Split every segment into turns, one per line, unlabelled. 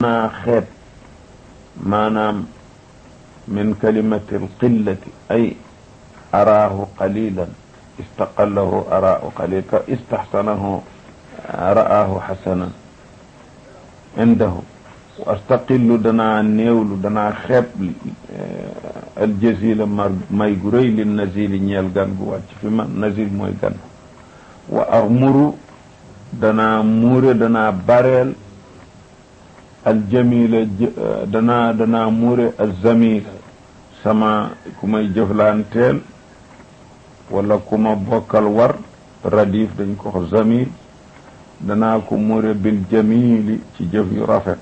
naa xeet maanaam min kalimati alqillati ay araahu qalilan istaqallahu araahu qalil ka istaxsanahu ra'aahu xasanan indahu wa astaqillu danaa néewlu danaa xeeb aljazila ma may gu rëy li nazili ñeel gan gu wàcc fi man nazil mooy gan wa armuru danaa muure danaa bareel aljamila danaa danaa muure alzamila sama ku may jëflanteel wala ku ma bokkal war radif dañ ko wax zamil danaa ko muure bil jamili ci jëf yu rafet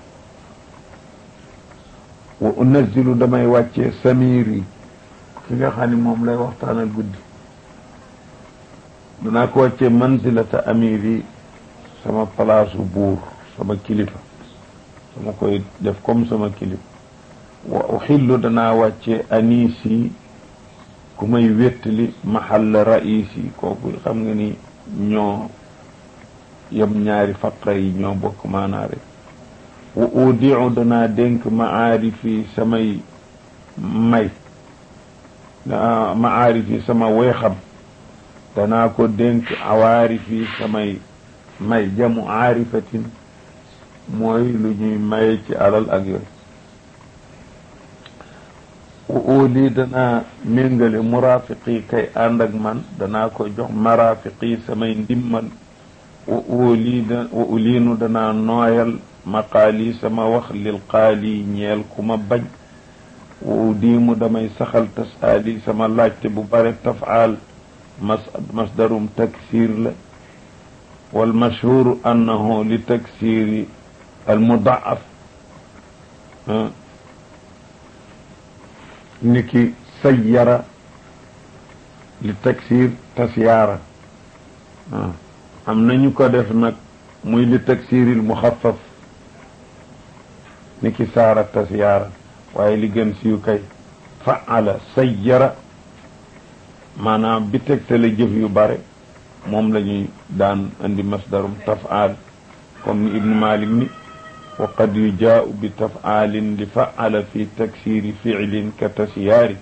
wa unazilu damay wàccee samiri ki nga xam ne moom lay waxtaanal guddi danaa ko wàccee manzilata amiri sama palaasu buur sama kilifa sama koy def comme sama kilifa wa uxillu danaa wàccee anisi ku may wéttali mahall raisi kooku xam nga ni ñoo yem ñaari faqra yi ñoo bokk maanaa rek wa udiu danaa dénk maarifi samay may maarifi sama weexam danaa ko dénk awaarifi samay may jamu aarifatin mooy lu ñuy maye ci alal ak yooyu wa uli danaa méngale murafiqi kay ànd ak man danaa ko jox marafiqi samay ndimmal wa uli wa uliinu danaa nooyal maqaali sama wax lil qaali ñeel ku ma bañ wa udiimu damay saxal tasaali sama laajte bu bare tafaal mas masdarum taksir la wal mashhuru annahu li taksiri al mudaaf niki sayyara li taksir tasyaara am nañu ko def nag muy li taksiril muxaffaf niki saara tasyaara waaye li gën siiw kay faala sayyara maanaam bi tegtale jëf yu bare moom la ñuy daan indi masdarum tafaal comme ni ibnu malik ni wa qad yujaau bi tafaalin li faala fi taksiri fiilin ka tasyaari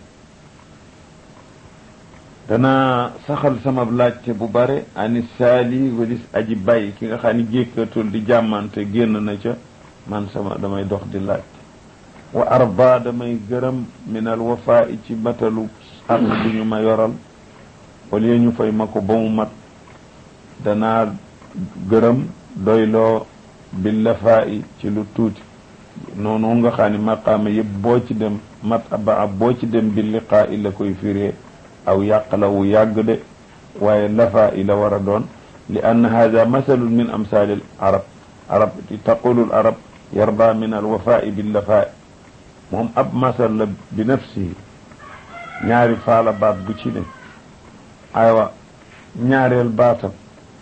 danaa saxal sama laajte bu bare ani saali walis aji bay ki nga xam ni jékkatul di jàmmante génn na ca man sama damay dox di laajte wa arba damay gërëm min al wafaa ci matalu àq bu ñu ma yoral wala ñu fay ma ko ba mu mat danaa gërëm doyloo bi lafaa ci lu tuuti noonu nga xam ne maqaama yëpp boo ci dem mat aba boo ci dem bi liqaa i la koy firee aw yàq la wu yàgg de waaye lafaa i la war a doon li ann hada masalun min amsaali al arab arab taqulu al arab yarda min al wafaa bi lafaa moom ab masal la bi nafsihi ñaari faala baat bu ci ne aywa ñaareel baatam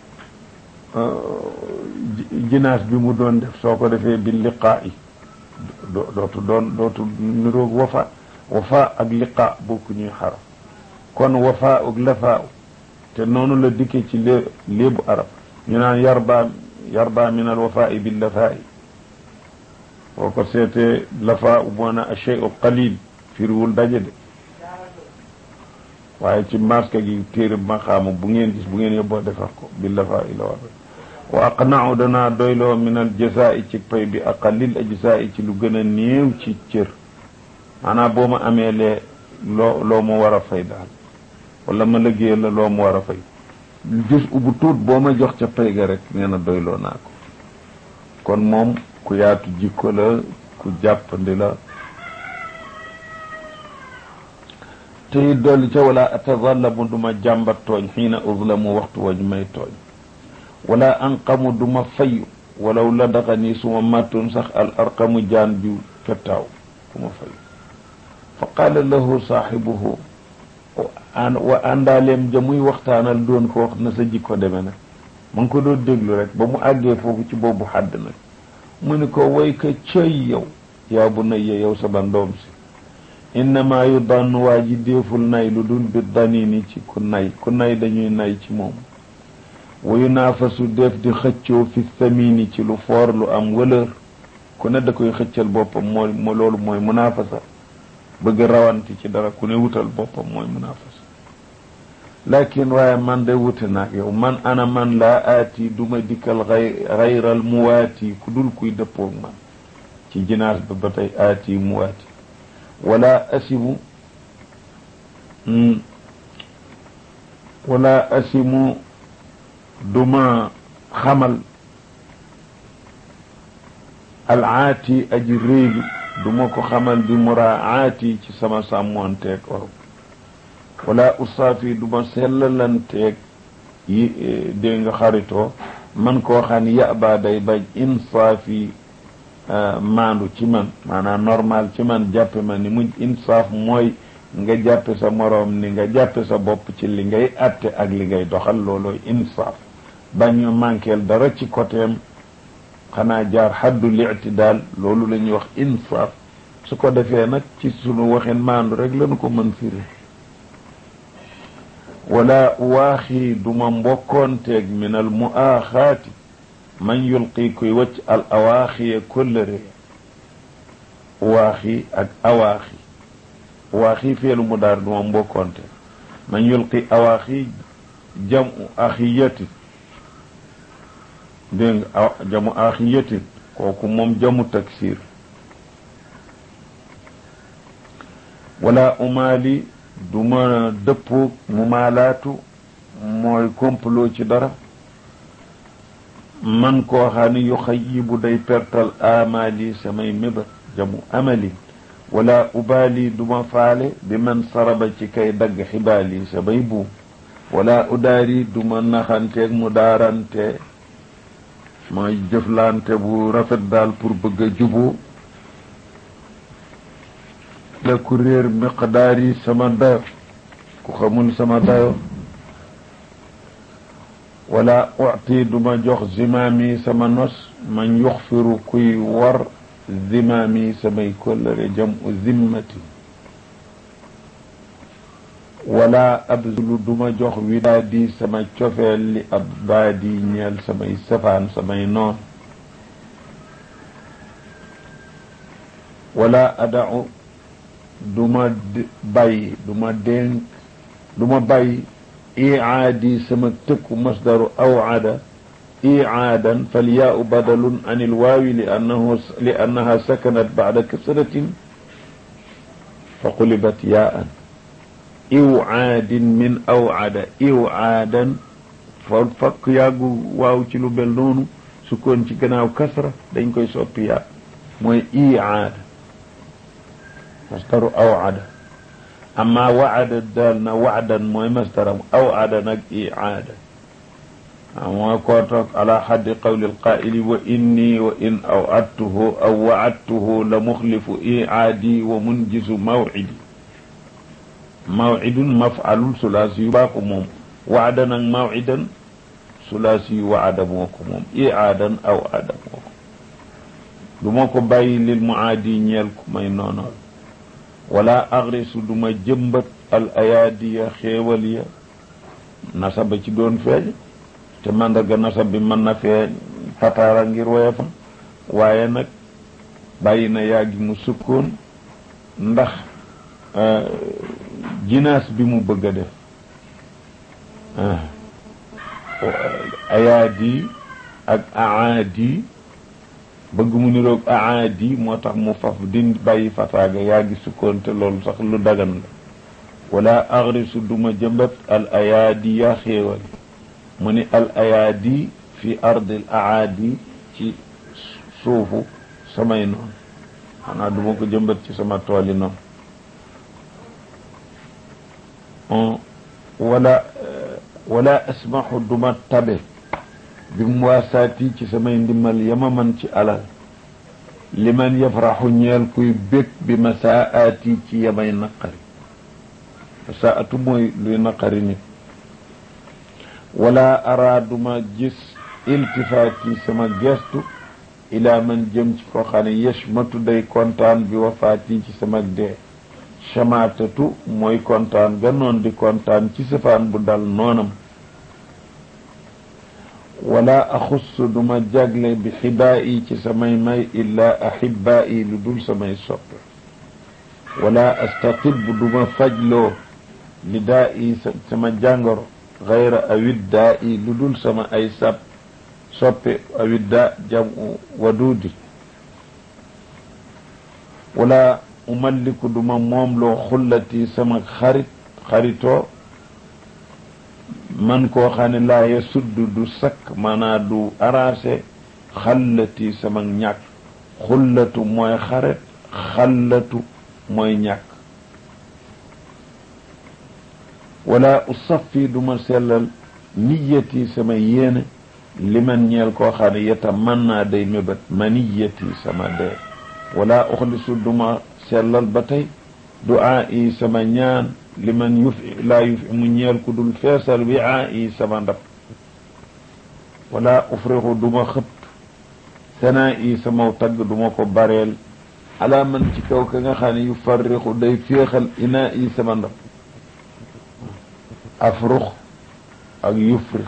jinaas bi mu doon def soo ko defee bi liqaa yi dootu doon dootu niroog wafa wafa ak liqaa bokku ñuy xaraf kon wafa ak lafaa te noonu la dikke ci lée léebu arab ñu naan yarba yarba min al wafaa bi lafaa boo ko seetee lafaa moo na acheyu qalil firiwul daje de waaye ci maska gi téere maqaama bu ngeen gis bu ngeen yóbboo defar ko bi lafaa i la war wa aqnau danaa doyloo min al jasaa'i ci pay bi aqalil ajsaa'i ci lu gën a néew ci cër maanaam boo ma amee lee loo loo ma war a fay daal wala ma liggéey la loo ma war a fay gis ubu tuut boo ma jox ca pay ga rek nee na doyloo naa ko kon moom ku yaatu jikko la ku jàppandi la te dolli ca wala atadallamu duma jàmbat tooñ xiina uzlamu waxtu wañ may tooñ wala anqamu duma fayu walaw la daxa nii suma màttoon sax al arqamu jaan ju fettaaw ku ma fayu fa qaala lahu saaxibuhu wa àndaaleem ja muy waxtaanal doon ko wax na sa jikko deme nag ma ngi ko doon déglu rek ba mu àggee foofu ci boobu xadd nag mu ni ko way ka cëy yow yaa bu nay yow sama ndoom si innama yu dann waa ji déeful nay lu dul bi danini ci ku nay ku nay dañuy nay ci moom wayu naafasu def di xëccoo fi samini ci lu foor lu am wëlër ku ne da koy xëccal boppam mooy moo loolu mooy munaafasa bëgg rawanti ci dara ku ne wutal boppam mooy munaafasa lakin waaye man de wute naag yow man ana man laa aati duma dikkal xay xayral muwaati ku dul kuy dëppoog man ci jinaas ba ba tey aati muwaati wala asimu wala asimu duma xamal alaati aji réylu duma ko xamal bi muraaati ci sama sàmmoonteeg waru wala usaafi duma sellalanteeg yi dégg nga xaritoo man koo xam ne yaba day bañ insaafi maandu ci man maanaam normal ci man jàppe ma ni mujj insaaf mooy nga jàppe sa moroom ni nga jàppe sa bopp ci li ngay atte ak li ngay doxal loolooy insaaf bañ a manqueel dara ci côtéem xanaa jaar xaddu li'tidaal loolu la ñuy wax insaaf su ko defee nag ci sunu waxin maandu rek lañu ko mën firi wala waaxi duma mbokkoonteeg min al muaaxaati man yulqi kuy wacc al awaaxiye kóllëre waaxi ak awaaxi waaxi feelu mu daar duma mbokkoonte man yulqi awaaxi jamu axiyatin dégg nga jamu axiyatin kooku moom jamu taksir wala umaali duma dëppoog mu maalaatu mooy complot ci dara man koo xam ne yu xayibu day pertal amali samay mébat jamu amali wala ubaali duma faale bi man saraba ci kay dagg xibaali samay buum wala udaari duma naxanteeg mu daarante mooy jëflante bu rafet daal pour bëgg a juboo la ku réer miqdaar yi sama dayo ku xamul sama dayo wala uti duma jox zimaami sama nos man yuxfiru kuy war zimaami samay kóllëre jam u zimmati wala abzulu duma jox widaadi sama cofeel li ab baadi ñeel samay safaan samay noon wala adau duma bàyyi duma dénk duma bàyyi icaadi sama tëkku masdaru awcada icaadan falyaau badalun an ilwaawi li annahu li annaha sakanat bacda kasratin fa qulibat yaaan iwcaadin min awcada iwcaadan fa fakk yàggu waaw ci lu mel noonu sukkoon ci gannaaw kasra dañ koy soppi yaa mooy icaada masdaru awcada amma wacada daal na wacdan mooy masdaram awcada nag icaada mooy koo toog ala xaddi qawli alqaa'ili wa inni wa in awcadtuhu aw wacadtuhu la muxlifu icaadi wa munjisu mawcidi mawcidun mafcalun sulaasi yu baa ko moom wacda nag mawcidan sulaasi yu wacada moo ko moom icaadan awcada moo ko du ma ko bàyyi lil mucaadi ñeel ku may noonool wala agrisu duma jëmbat al ayaadiya xéewal ya nasaba ci doon feeñ te mandarga nasab bi mën na feeñ fataara ngir woyefam waaye nag bàyyi na yàggi mu sukkoon ndax jinaas bi mu bëgg a def ayaadi ak aadi bëgg mu niroog aadi moo tax mu faf din bàyyi fataaga yaa ngi sukkoon te loolu sax lu dagan la wala agrisu duma jëmbat al ayaadi yaa xéewal mu ni al ayaadi fi ardil aadi ci suufu samay noonu xanaa duma ko jëmbat ci sama tooli noonu wala wala asmaxu duma tabe bi mu waasaati ci samay ndimmal yama man ci alal li man yafraxu ñeel kuy bég bi masaaati ci yamay naqari masaatu mooy luy naqari nit wala araaduma gis iltifaati sama gestu ila man jëm ci ko xam ne yashmatu day kontaan bi wafaati ci sama dee chamaatatu mooy kontaan ga noon di kontaan ci safaan bu dal noonam wala axuss duma jagle bi xibaa yi ci samay may illaa axibaa yi lu dul samay soppe wala astaqib duma fajloo li daa yi sama jàngoro xayra awit daa yi lu dul sama ay sab soppe awit daa jamu waduudi wala umalliku duma moom loo xullati sama xarit xaritoo man koo xam ne laa ya sudd du sakk maanaa du arrangé xallati sama ñàkk xullatu mooy xaret xallatu mooy ñàkk wala usaffi duma sellal niyati sama yéene li man ñeel koo xam ne yeta man naa day mébét maniyati sama dee wala uxlisu duma sellal ba tey duaa yi sama ñaan li man yufi laa yufi mu ñeel ku dul feesal wi aa yi sama ndab wala ufrixu duma xëpp sanaa yi sama tagg duma ko bareel ala man ci kaw ka nga xam ne yu farrixu day féexal inaa yi sama ndab afrux ak yufrix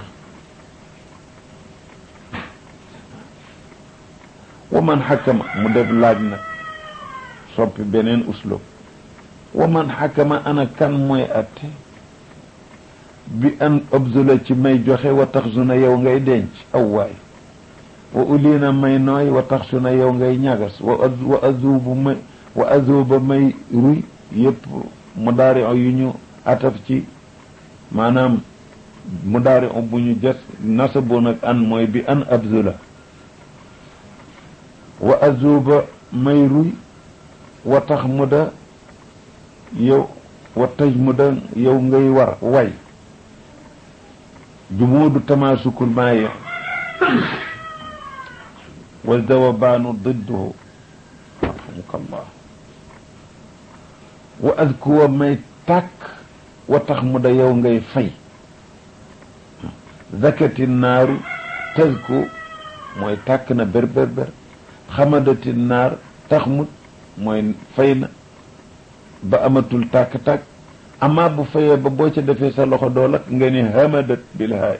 wa man xakama mu def laaj nag soppi beneen uslub wa man xakama ana kan mooy atte bi an obzula ci may joxe wa tax su na yow ngay denc aw waay wa uliina may nooy wa tax su na yow ngay ñagas wa wa azubu may wa azuba may ruy yëpp mu daari yu ñu ataf ci maanaam mu daari bu ñu jas nasabu nag an mooy bi an abzula wa azuba may ruy wa tax mu da yow wa taj mu da yow ngay war way jumuudu tamaasukul maaye wa dawabaanu didduhu arhamukallah wa adkuwa may tàkk wa tax mu da yow ngay fay zakati naaru tazku mooy tàkk na ber ber ber xamadati naar tax mut mooy fay na ba amatul tàkk-tàkk amaa bu fayee ba boo ca defee sa loxo doo lakk nga ni hamadat bil haay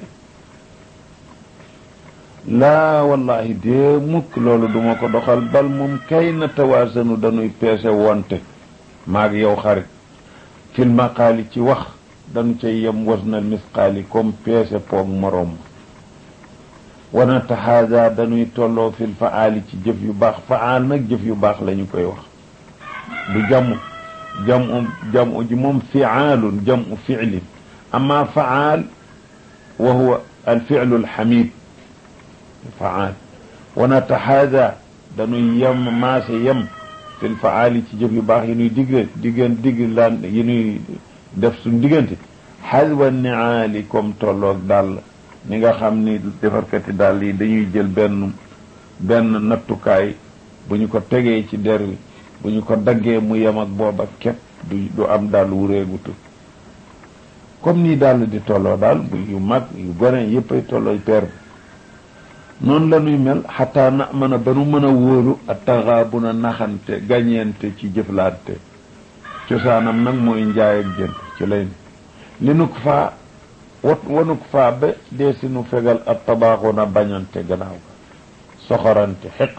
laa wallahi dee mukk loolu duma ko doxal bal moom kay na tawaasanu dañuy peese wonte maag yow xarit fil maqaali ci wax dañu cay yem wasnal misqaali comme peese poog moroom wana taxaada dañuy tolloo fil faali ci jëf yu baax faal nag jëf yu baax la ñu koy wax du jàmm jamu jamu ji moom fiaalun jamu fiilin ama faal wa huwa alfilu alxamid faal wana taxaada dañuy yem maase yem fil faali ci jëf yu baax yi nuy digg diggan digg laan yi nuy def suñ diggante xaswa niaali comme tolloog dàll ni nga xam ni defarkati dàll yi dañuy jël benn benn nattukaay bu ñu ko tegee ci der wi bu ñu ko daggee mu yem ak booba képp du du am dàll wu réegutu comme nii dàll di tolloo daal bu yu mag yu gone yëpp ay tollooy peer bi noonu la ñuy mel xataa na mën a ba nu mën a wóolu a taxaabu na naxante gañeente ci jëflante cosaanam nag mooy njaay ak jënd ci lay ne li nu ko faa wat wanu ko faa ba dee si nu fegal ak tabaaxu na bañante gannaaw ga soxorante xeq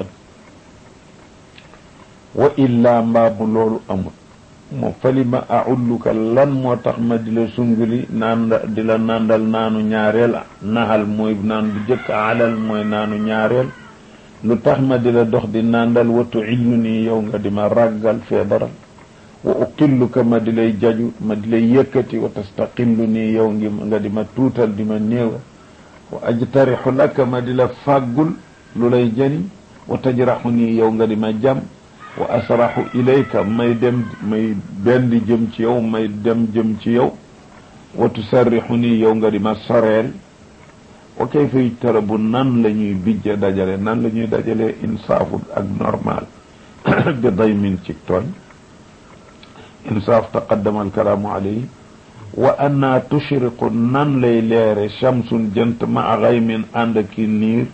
wa illaa mbaamu loolu amul moo fali ma aulluka lan moo tax ma di la sunguli naan di la nandal naanu ñaareel naxal mooy naan bu jëkk alal mooy naanu ñaareel lu tax ma di la dox di nandal watu illu nii yow nga di ma ràggal feebaral wa uqilluka ma di lay jaju ma di lay yëkkati wa tastaqillu nii yow ngi nga di ma tuutal di ma néewa wa ajtarixu laka ma di la fàggul lu lay jëriñ wa tajraxu nii yow nga di ma jam wa asraxu ilayka may dem may benn jëm ci yow may dem jëm ci yow wa tusarrixu nii yow nga di ma soreel wa kayfa yujtarabu nan la ñuy bijja dajale nan la ñuy dajale insaafu ak normal bi daymin ci tooñ insaaf taqaddama alkalaamu alayhi wa anna tushriqu nan lay leere shamsun jant ma xaymin ànd ak ki niir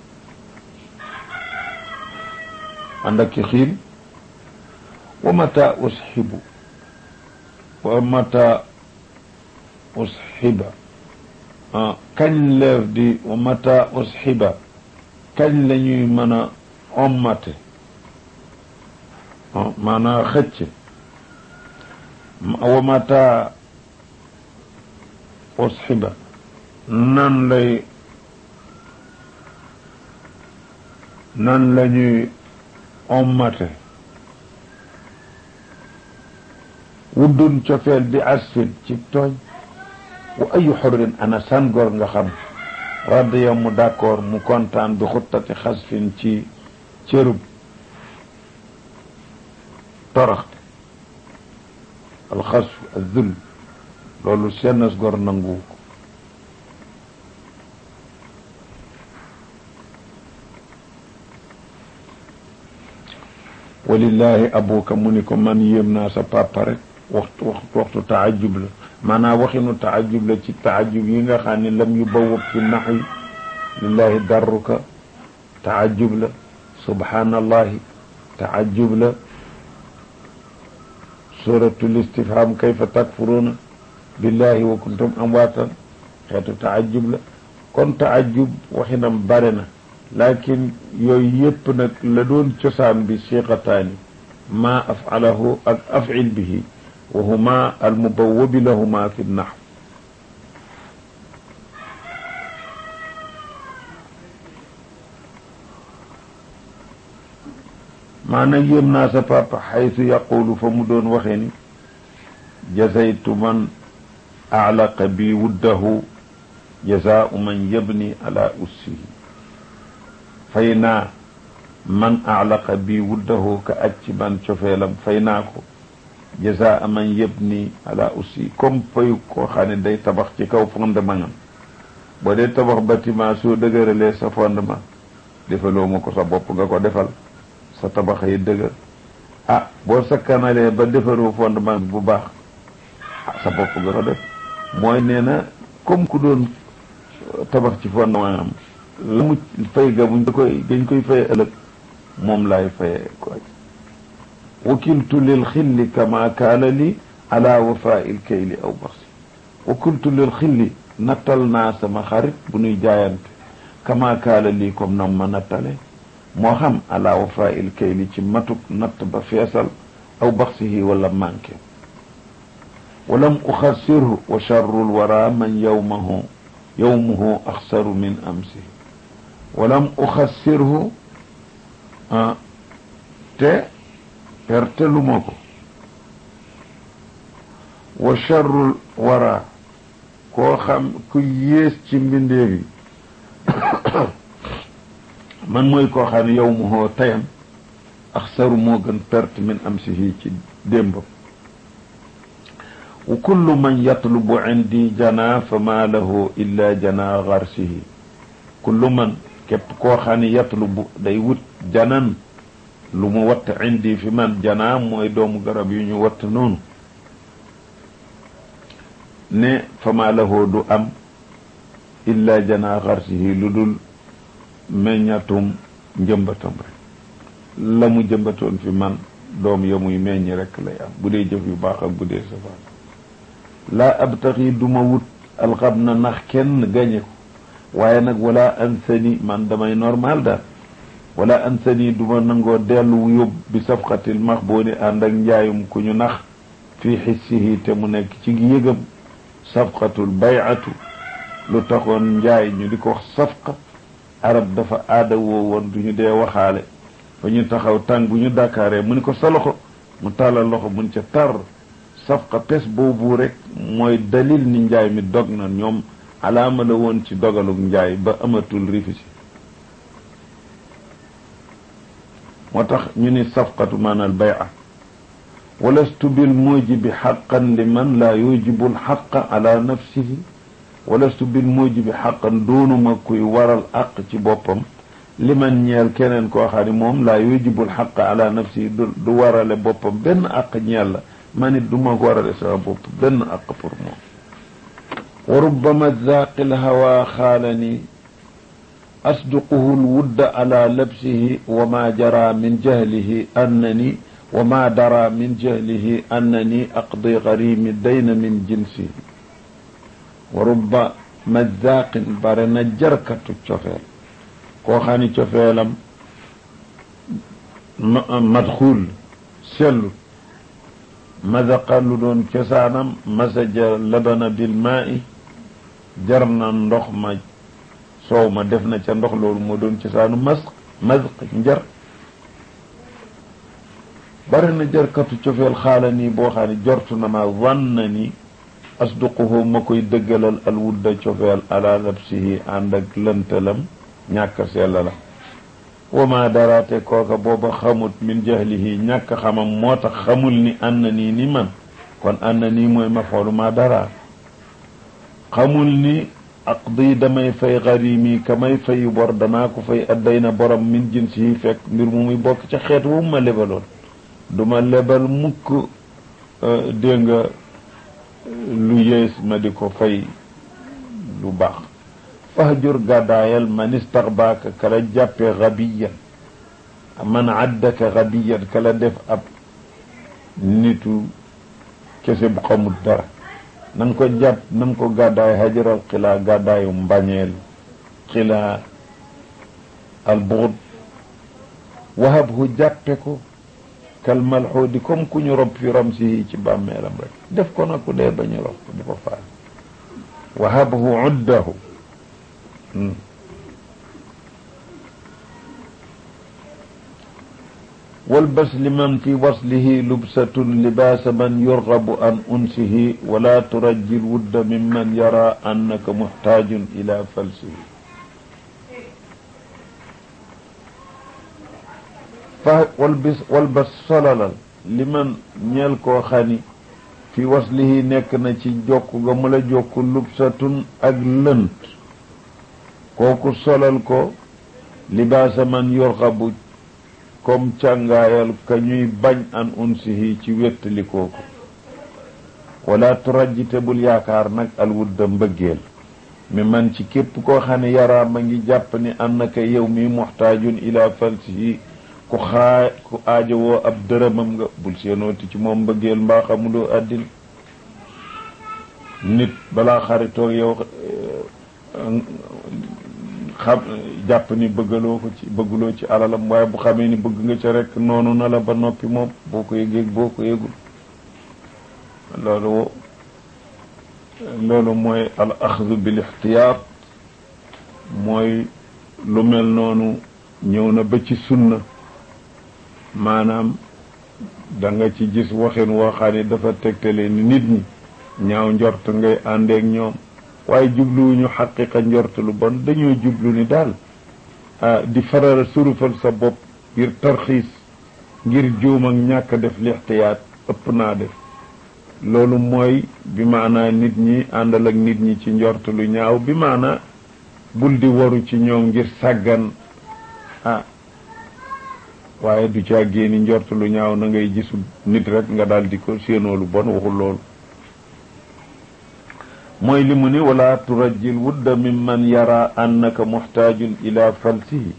ànd ak ki xiin wa mata usxibu wa mata usxiba kañ leef di wa mata usxiba kañ la ñuy mën a ommate maanaa xëcc wa mata usxiba nan lay nan la ñuy ommate wuddun cofeel bi asfin ci tooñ wa ayu xorrin ana san góor nga xam radiya mu d'accord mu kontaan bi xuttati xasfin ci cërub toroxte alxasf azul loolu sennas góor nangu ko walillahi abuka mu ni ko man yéem naa sa papa rek waxtu waxtu waxtu taajub la maanaam waxinu taajub la ci taajub yi nga xam ne lam yu bawab fi naxwi lillahi darruka taajub la subhanallahi taajub la suratul istifham kayfa takfuruna billahi wa kuntum amwaatan xeetu taajub la kon taajub waxinam bare na lakin yooyu yëpp nag la doon cosaan bi siqataani ma afalahu ak afil bihi wa huma almubawabi lahuma fi naxw maanaam yéem naa sa papa xaytu yaqulu fa mu doon waxee ni jazaytu man alaqa bi wuddahu jazaau man yabni ala ussihi fay naa man alaqa bi wuddahu ka aj ci man cofeelam fay naa ko jazaa man yabni ala ussi comme fayu koo xam ne day tabax ci kaw fondement am boo dee tabax bâtiment soo dëgëralee sa fondement defaloo ma ko sa bopp nga ko defal sa tabax yi dëgër ah boo sakkanalee ba defaroo fondement bi bu baax ah sa bopp nga ko def mooy nee na comme ku doon tabax ci fondement am la mu fay ga buñ koy dañ koy fay ëllëg moom laay fayee ko wakiltu lil xilli kama kaana li ala wafaa il kayli aw baxsi wakiltu lil xilli nattal naa sama xarit bu nuy jaayante kama kaana lii comme nam ma nattale moo xam ala wafaa il kayli ci matuk natt ba feesal aw baxsihi wala manqué walam uxassirhu wa charru lwara man yowmahu yowmuhu axsaru min amsihi walam uxassirhu te perte lu ma ko wa charrul wara koo xam ku yées ci mbindeef yi man mooy koo xam ne yow mu hoo tayam axsaru moo gën perte min amsihi ci démbam wa kullu man yatlubu indi jana fa ma lahu illa jana garsihi kullu man képp koo xam ne yatlubu day wut janan lu mu watt indi fi man janaa mooy doomu garab yu ñu watt noonu ne fama lahoo du am illa janaa xarsihi lu dul meññatum njëmbatam rek la mu jëmbatoon fi man doom ya muy meññ rek lay am bu dee jëf yu baax ak bu dee safaan laa abtaxi duma wut alxab na nax kenn gañe ko waaye nag wala ansani man damay normal daal wala ansani duma nangoo dellu yóbbu bi safxatil max boo ni ànd ak njaayum ku ñu nax fii xissihi te mu nekk ci yëgam safxatul bayatu lu taxoon njaay ñu di ko wax safqa arab dafa aada woo woon du ñu dee waxaale fa ñu taxaw tàng bu ñu dakaaree mu ni ko sa loxo mu tàllal loxo mun ca tar safqa pes boobu rek mooy dalil ni njaay mi dog na ñoom alaama la woon ci dogaluk njaay ba amatul rifisi moo tax ñu ni safqatu maanaal bay'a walastu bil mujibi xaqan li man laa yujibu lxaqa ala nafsihi walastu bil mujibi xaqan doonuma kuy waral àq ci boppam li man ñeel keneen koo xam ne moom laa yujibu lxaqa ala nafsihi du warale boppam benn àq ñeel la man it du ma ko warale sama bopp benn àq pour moom wa rubbama zaaqi lhawa xaalani asduquhu lwudda ala labsihi wa ma jara min jahlihi annani wa ma dara min jahlihi annani aqdi garimi dayna min jinsihi wa rubba mazaqin bare na jarkatu cofeel koo xam ni cofeelam madxul sellu mazaqa lu doon cosaanam masaja labana bil maa'i jar na ndox ma soow ma def na ca ndox loolu moo doon cosaanu masq mazq njar bari na jarkatu cofeel xaala nii boo xam ne jortu na ma wanna ni asduquhu ma koy dëggalal al wudda cofeel ala labsihi ànd ak lëntalam ñàkk sella la wa ma daraate kooka booba xamut min jahlihi ñàkk xamam moo tax xamul ni ànd nii ni man kon ànd nii mooy ma xoolu ma dara xamul ni aqdi damay fay garimi ka may fayu bor danaa ko fay adday na borom min jinsihi fekk mbir mu muy bokk ca xeet wu ma lebaloon duma lebal mukk dégg nga lu yées ma di ko fay lu baax fahjur gàddaayal man istaxbaaka kala jàppe gabiyan man addaka gabiyan kala def ab nitu kese bu xamul dara nan ko jàpp nan ko gàddaay hajaral xilaa gàddaayu mbañeel xilaa al buxd wahabhu jàppe ko kal malxuudi comme ku ñu rob fi ramsihi ci bàmmeelam rek def ko nag ku dee ba ñu rob ko di ko faal wahabhu uddahu walbas liman fi waslihi lubsatun libaasa man yurgabu an unsihi wala turajji lwudda mimman yara annaka muxtaajun ila falsihi fa walbis walbas solalal liman ñeel koo xani fi waslihi nekk na ci jokk ga mu la jokk lubsatun ak lënt kooku solal ko libaasa man yurgabu comme càngaayal ka ñuy bañ an unsihi ci wéttali kooku wala turajjite bul yaakaar nag alwudda mbëggeel mi man ci képp koo xam ne yaraa ma ngi jàpp ni annaka yow mi muxtaajun ila falsihi ku xaa ku aajowoo ab dërëmam nga bul seenooti ci moom mbëggeel mbaa xamuloo àddina nit balaa xaritoog yow xam jàpp ni bëggaloo ko ci bëgguloo ci alalam waaye bu xamee ni bëgg nga ca rek noonu na la ba noppi moom boo ko yëgeeg boo ko yëgul loolu loolu mooy al axdu bil ixtiyaat mooy lu mel noonu ñëw na ba ci sunna maanaam da nga ci gis waxin woo xam ne dafa tegtale ni nit ñi ñaaw njort ngay àndeek ñoom waaye jubluwuñu xaqiqa njort lu bon dañoo jublu ni daal di faral surufal sa bopp ngir tarxiis ngir juum ak ñàkk def lixtiyaat ëpp naa def loolu mooy bi maanaa nit ñi àndal ak nit ñi ci njort lu ñaaw bi maanaa bul di waru ci ñoom ngir sàggan ah waaye du caa génni njort lu ñaaw na ngay gisul nit rek nga daal di ko séenoo lu bon waxul loolu mooy li mu ni wala turajjil wudda mimman yara annaka muxtaajun ila falsihi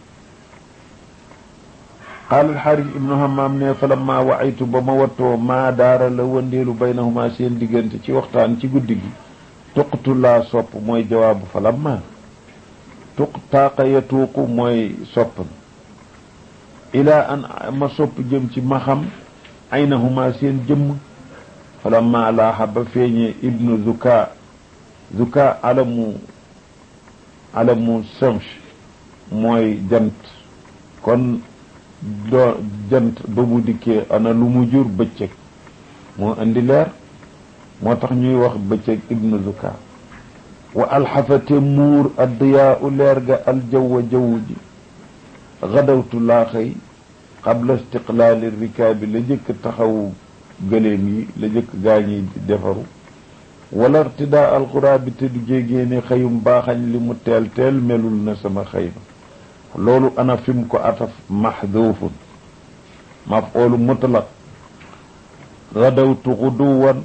qaala alxaaris ibnu hammaam ne fa lamma waaytu ba ma wattoo maa daara la wëndeelu baynahuma seen diggante ci waxtaan ci guddi gi tuqtu laa sopp mooy jawaabu fa lamma tuq taaqa yatuuqu mooy sopp ila an ma sopp jëm ci ma xam aynahuma seen jëmm fa lamma laaxa ba feeñee ibnu zuka zuka alamu alamu samsh mooy jant kon doo jant ba mu dikkee ana lu mu jur bëccëg moo indi leer moo tax ñuy wax bëccëg ibnu zuka wa alxafate muur addiyaa u leer ga aljawwa jaww ji gadawtu laa xëy qabla istiqlaali rikaabi la jëkk taxawu gëléem yi la jëkk gaañi di defaru wala irtidaa alxuraabi te du jégee ne xëyum baaxañ li mu teel teel melul na sama xëyma loolu ana fim ko ataf maxduufun mafoolu mutlaq gadawtu xuduwan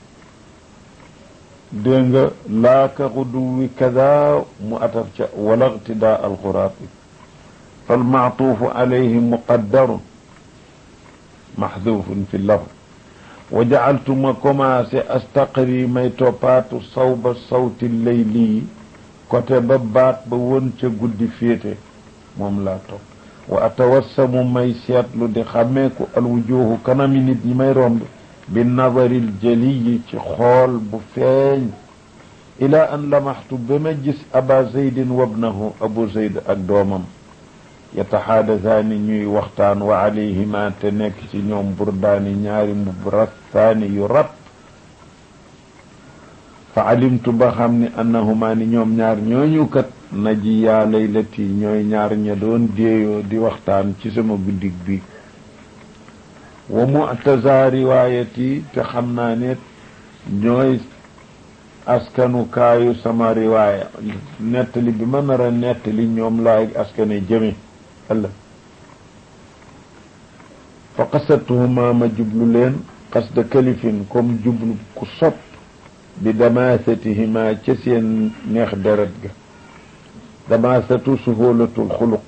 dégg nga laaka xuduwi kada mu ataf ca wala irtidaa alxuraabi falmaatuufu alayhi muqaddarun maxduufun fi lafd wa jacaltu ma commencé astaqri may toppaatu sawba sawti leyli côté ba baat ba woon ca guddi féete moom laa topp wa atawassamu may seetlu di xàmmeeku alwujuhu kanami nit ñi may romb bi nadaril jaliyi ci xool bu feeñ ila an lamaxtu ba ma gis aba zeydin wabnahu abu zeyd ak doomam yataxaadasaani ñuy waxtaan wa alayhima te nekk ci ñoom burdaani ñaari mbubb rastaani yu rat fa alimtu ba xam ni annahuma ni ñoom ñaar ñooñu kat naji yaa laylati ñooy ñaar ña doon déeyoo di waxtaan ci sama guddig bi wa mu'taza riwaayati te xam naa ne ñooy askanu kaayu sama riwaaya nettali bi ma nar a nettali ñoom laay askane jëme ëllëg fa qasatuhuma ma jublu leen qasda kalifin comme jublu ku sopp bi damaasatihima ca seen neex deret ga damaasatu suhulatul xuluq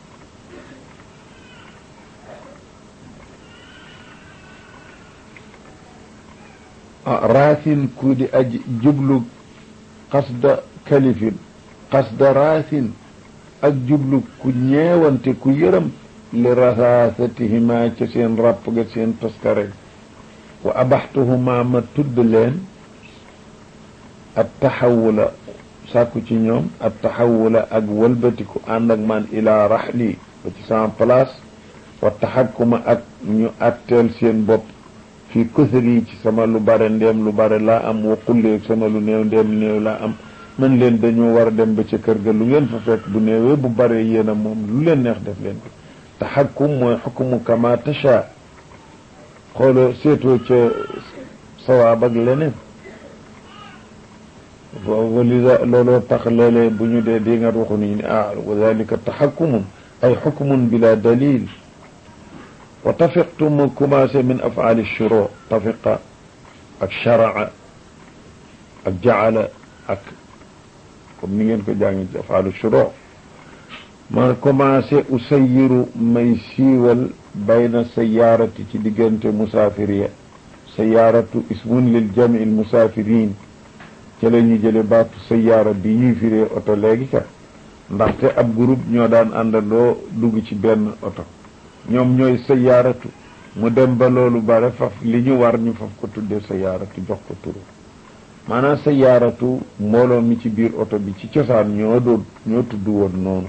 raasin ku di aji jublu qasda kalifin qasda raasin ak jublu ku ñeewante ku yërëm li rasaasatihima ca seen ràpp ga seen toskare wa abaxtuhuma ma tudd leen at taxawula sàkku ci ñoom at taxawula ak wëlbatiku ànd ak man ilaa raxli ba ci sama place wa taxakkuma ak ñu atteel seen bopp fii kusri ci sama lu bare ndéem lu bare laa am wa qulleeg sama lu néew ndéem néew laa am man leen dañoo war a dem ba ca kër ga lu ngeen fa fekk bu néewee bu bare yéen a moom lu leen neex def leen ko taxakkum mooy xukmu kama tasha xooloo seetoo ca sawaab ak leneen walida looloo tax léeg-léeg bu ñu dee di nga waxu ni ne ah wa dalika taxakkumun ay xukmun bila dalil wa tafiqtu mu commencé min afaali shuro tafiqa ak sharaa ak jaala ak comme ni ngeen ko jàngi ci afaalu shuro ma commencé usayiru may siiwal bayna sayaarati ci diggante musaafiriya sayaaratu ismun lil jami il musaafirin ca la ñu jële baatu sayaara bi ñuy firee oto léegi ka ndaxte ab groupe ñoo daan àndandoo dugg ci benn oto ñoom ñooy sayaaratu mu dem ba loolu bare faf li ñu war ñu faf ko tuddee sayaaratu jox ko turu maanaam sayaaratu mbooloo mi ci biir oto bi ci cosaan ñoo doon ñoo tudd woon noonu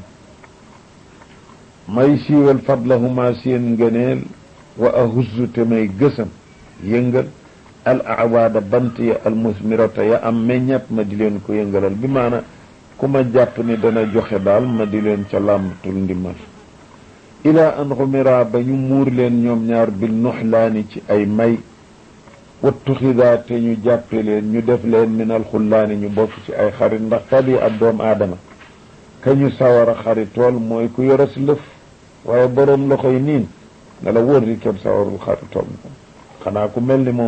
may siiwal fadlahuma seen ngëneel wa ahuzzu te may gësam yëngal al awaada bant ya al musmirata ya am meññat ma di leen ko yëngalal bi maana ku ma jàpp ni dana joxe daal ma di leen ca làmbatul ndimbal ila an xumira ba ñu muur leen ñoom ñaar bil nuxlaani ci ay may wattuxidaa te ñu jàppe leen ñu def leen minal xullaani ñu bokk ci ay xarit ndax tabi ab doom aadama ka ñu sawar a xaritool mooy ku yoras lëf waaye boroom loxoy niin ne la wóor di kenn sawarul xaritool xanaa ku mel ni moom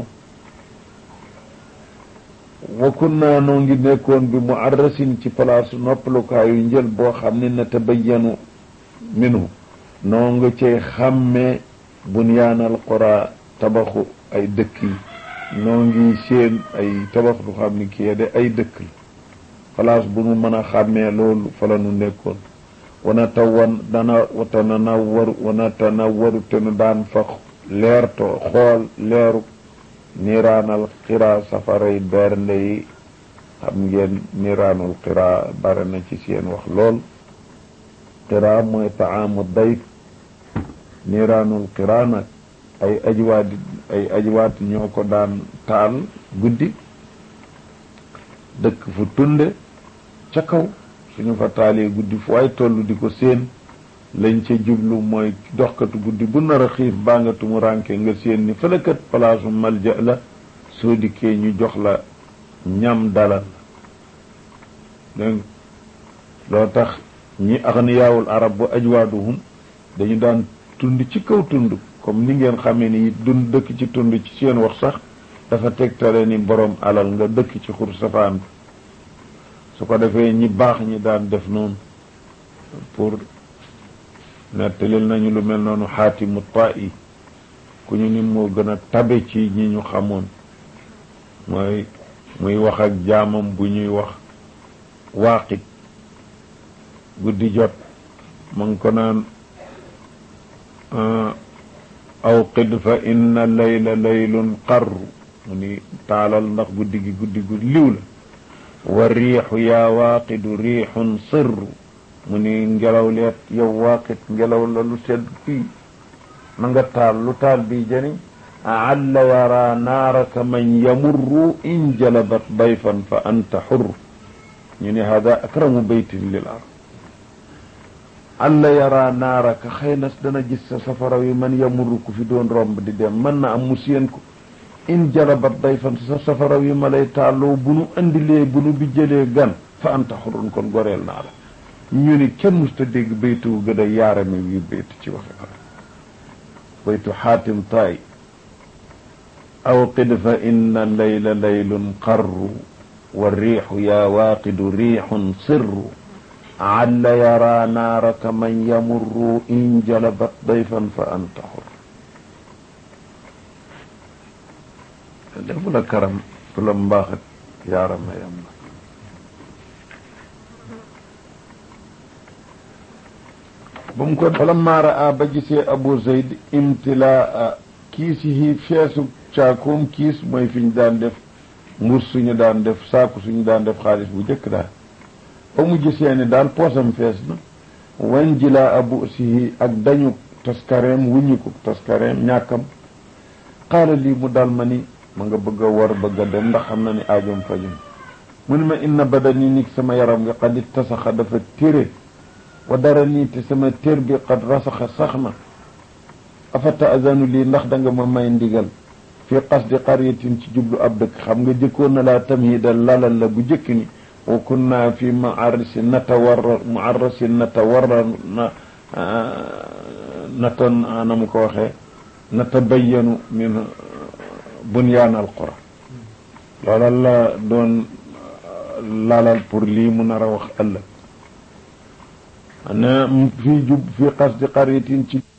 wa kunna noo ngi nekkoon bi mu arrasin ci palaasu noppalukaayu njël boo xam ne na tabayyanu minhu noo nga cay xàmmee bunyaanal qura tabaxu ay dëkk yi noo ngi seen ay tabax du xam ni kii de ay dëkk la place bu nu mën a xàmmee loolu fa la nu nekkoon wana tawan dana watana nawwaru wana tanawwaru te nu daan fa leerto xool leeru niiraanal xiraa safaray bernde yi xam ngeen niiraanul xiraa bare na ci seen wax lool xiraa mooy taamu dayf niiraanul xiraa nag ay ajiwaat ay ajiwaat ñoo ko daan taal guddi dëkk fu tunde ca kaw suñu fa taalee guddi fu ay toll di ko séen lañ ca jublu mooy doxkatu guddi bu nar a xiif baa nga tumu rànke nga séen ni fëlekat palaasu malja la soo dikkee ñu jox la ñam dalal dégg loo tax ñi axniyaawul arab bu ajwaaduhum dañu daan tund ci kaw tund comme ni ngeen xamee ni dund dëkk ci tund ci seen wax sax dafa tegtale ni borom alal nga dëkk ci xur safaan bi su ko defee ñi baax ñi daan def noonu pour nettalil nañu lu mel noonu xaatimu ta'i ku ñu ni moo gën a tabe ci ñi ñu xamoon mooy muy wax ak jaamam bu ñuy wax waaqit guddi jot ma ngi ko naan awqid fa inna layla laylun qarru mu ni taalal ndax guddi gi guddi gu liw la wa riixu yaa waaqidu riixun sirru mu ni ngelaw leet yow waaqit ngelaw la lu sedd fii na nga taal lu taal bi jëriñ alla yara naaraka man yamurru in jalabat dayfan fa anta xurr ñu ne hada akramu baytin lil ard alla yara naaraka xëy na dana gis sa safara wi man yamurru ku fi doon romb di dem mën na am mu séen ko in jalabat dayfan sa safara wi ma lay taaloo bu nu andilee bu nu bi jëlee gan fa anta xurrun kon goreel naa la ñu ni kenn musta dégg baytu gën a yaarame wi baytu ci waxe arab baytu xaatim taay awqid fa inna layla laylun qarru wa riixu yaa waaqidu riixun sirru alla yara naaraka man yamurru in jalabat dayfan fa anta xur defu la karam tu la mbaaxat yaarama yam na ba mu ko falammaa raa ba gisee abu zayd imtilaa kiisihi feesu caakoom kiis mooy fi ñu daan def mbur suñu daan def saaku suñu daan def xaalis bu jëkk daal ba mu gisee ni daal poosam fees na wan jilaa abu sihi ak dañu taskareem wuññi ko taskareem ñàkkam xaala lii mu daal ma ni ma nga bëgg a war bëgg a dem ndax xam na ni aajom fajum mu ni ma inna badani nig sama yaram nga xad ittasaxa dafa téré wa dara nii te sama tér bi xad rasaxa sax na afa taazanu lii ndax da nga ma may ndigal fi qasdi qaryatin ci jublu ab dëkk xam nga jëkkoon na laa tamhidal lalal la bu jëkk ni wa kunna fi muarrisi natawarra muarrisi natawarra na nata na mu ko waxee natabayanu min bunyaan al qura loola la doon lalal pour lii mu nar a wax ëllëg ne fii jub fi qasdi qaryatin ci